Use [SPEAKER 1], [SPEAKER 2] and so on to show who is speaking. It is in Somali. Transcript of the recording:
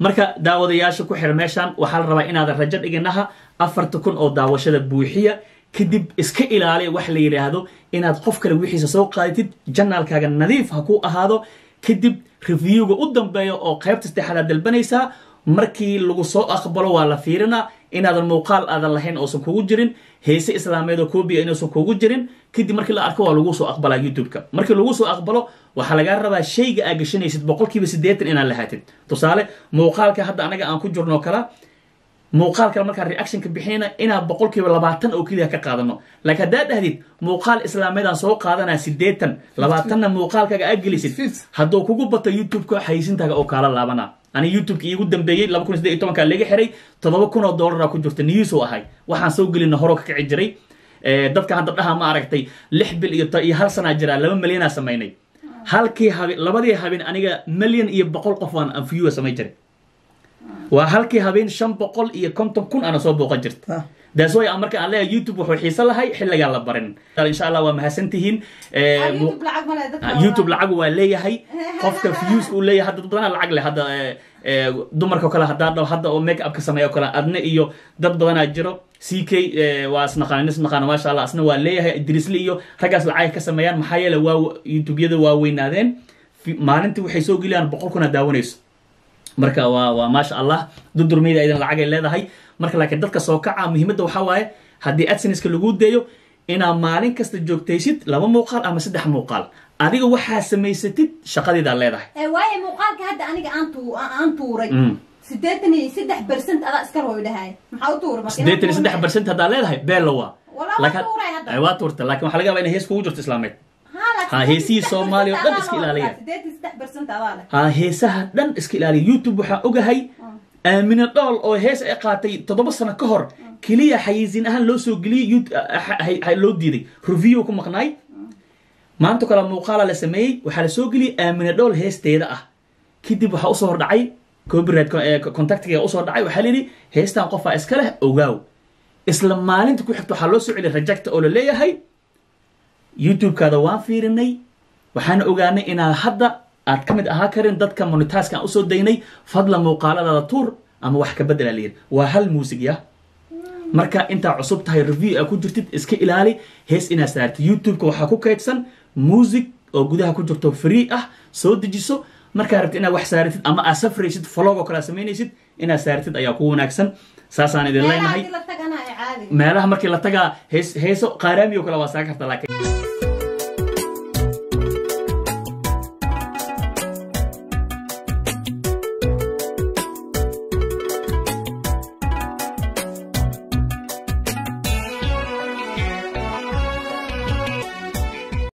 [SPEAKER 1] marka daawadayaasha ku xir meeshaan waxaa la rabaa inaadan rajo dhiginaha afarta kun oo daawashada buuxiya kadib iska ilaaliya wax la yidhaahdo inaad qof kale wixiisa soo qaadatid janaalkaaga nadiif ha ku ahaado kadib reviewga u dambeeya oo qaybta saddexaad aad dalbanaysaa markii lagu soo aqbalo waa la fiirinaa inaadan muuqaal aadan lahayn oosan kugu jirin heese islaameed oo koobiya inuusan kugu jirin kadib markii la arko waa lagu soo aqbalaa youtube-ka markii lagu soo aqbalo waxaa lagaa rabaa shayga aa gashanaysid boqolkiiba siddeetan inaad lahaatid tusaale muuqaalka hadda anaga aan ku jirno kala muuqaal kale markaan reactionka bixinayna inaan boqolkiiba labaatan oo keliya ka qaadano laakiin haddaad dhahdid muuqaal islaameedaan soo qaadanaa siddeetan labaatanna muuqaalkaaga aad gelisid hadduu kugu bato youtube-ka xayisintaaga oo kaala laabana ani youtube-ka iigu dambeeyey laba kun iyo saddeed iyo tobankaa laga xiray toddoba kun oo dollaraa ku jirta news oo ahay waxaan soo gelina horoo ka kici jiray dadka hadda dhaha ma aragtay lix bil iyo iyo hal sanaa jiraa laba milyanaa samaynay halkii habeen labadii habeen aniga milyan iyo boqol qof waan viewa samay jiray waa halkii habeen shan boqol iyo konton kun ana soo booqan jirta daas way marka aan leeyahay youtube wuxuu xiiso lahay xilligaan la barin insha allah waa mahadsantihiin youtube lacag waa leeyahay qofka views uu leeyahay hadda dad badanaa lacag leh hadda dumarka kale haddaa dhaw hadda oo make upka sameeya o kale adna iyo dad badanaa jiro c k waa isnaqaan isnaqaana maasha allah asna waa leeyahay idrisli iyo raggaas lacag ka sameeyaan maxaa yeele waa youtubeyada waa weynaadeen maalintii waxay soo geliyaan boqol kuna daawanayso marka waa waa maasha allah dudurmeyda aydan lacagay leedahay marka laakiin dadka soo kaca muhiimadda waxaa waaye haddii adsenska lagu dayo inaad maalin kasta joogtaysid laba muuqaal ama saddex muuqaal adiga waxaa samaysatid shaqadiidaa leedahay
[SPEAKER 2] waaye muuqaalka hadda aniga aan tu aan tuuray sideetan iyo saddex percent adaa iska roy dhahay maxaa u tuuray marka
[SPEAKER 1] sideetan iyo saddex percent haddaa leedahay beella waa
[SPEAKER 2] Walaa waa tuuray hadda.
[SPEAKER 1] waa tuurta laakiin waxaa laga yaabaa inay hees kugu jirto islaameed Ha, heesihii Soomaaliya oo dhan iska ilaaliya.
[SPEAKER 2] sideetan saddex percent adaa leh
[SPEAKER 1] ha heesaha dhan iska ilaaliya youtube waxaa ogahay aamine dhool oo hees ay qaatay toddoba sano ka hor keliya xayiisin ahaan loo soo geliyey Yout- ah, ah, ah, loo diiday review ku maqnaay maanta kale muuqaala la sameeyey waxaa la soo geliyey aamine dhool heesteeda ah kadib waxaa usoo hordhacay copyright co- eh, contactiga usoo dhacay waxaa la yidhi heestan qofaa iska leh ogaaw isla maalinta ku xigta waxaa loo soo celiyay rajecta oo la leeyahay youtube-kaada waan fiirinay waxaan ogaanay inaad hadda aad ka mid ahaa karin dadka monitaaskan usoo daynay fadla muuqaaladaada tuur ama wax ka bedela la yidhi waa hal muusig ya marka intaa cusub tahay review aa ku jirtid iska ilaali hees inaad saartid youtube-ka waxaa ku kaydsan music oo gudaha ku jirto free ah soo dejiso markaa rabtid inaad wax saaratid ama aad safraysid vlog oo kale aad samaynaysid inaad saaratid ayaa ku wanaagsan saasaan idin
[SPEAKER 2] meelaha
[SPEAKER 1] leenahay
[SPEAKER 2] hadii la tagana ay caadi
[SPEAKER 1] meelaha markii la tagaa hees heeso qaaraami oo kale waa saaga karta laakiin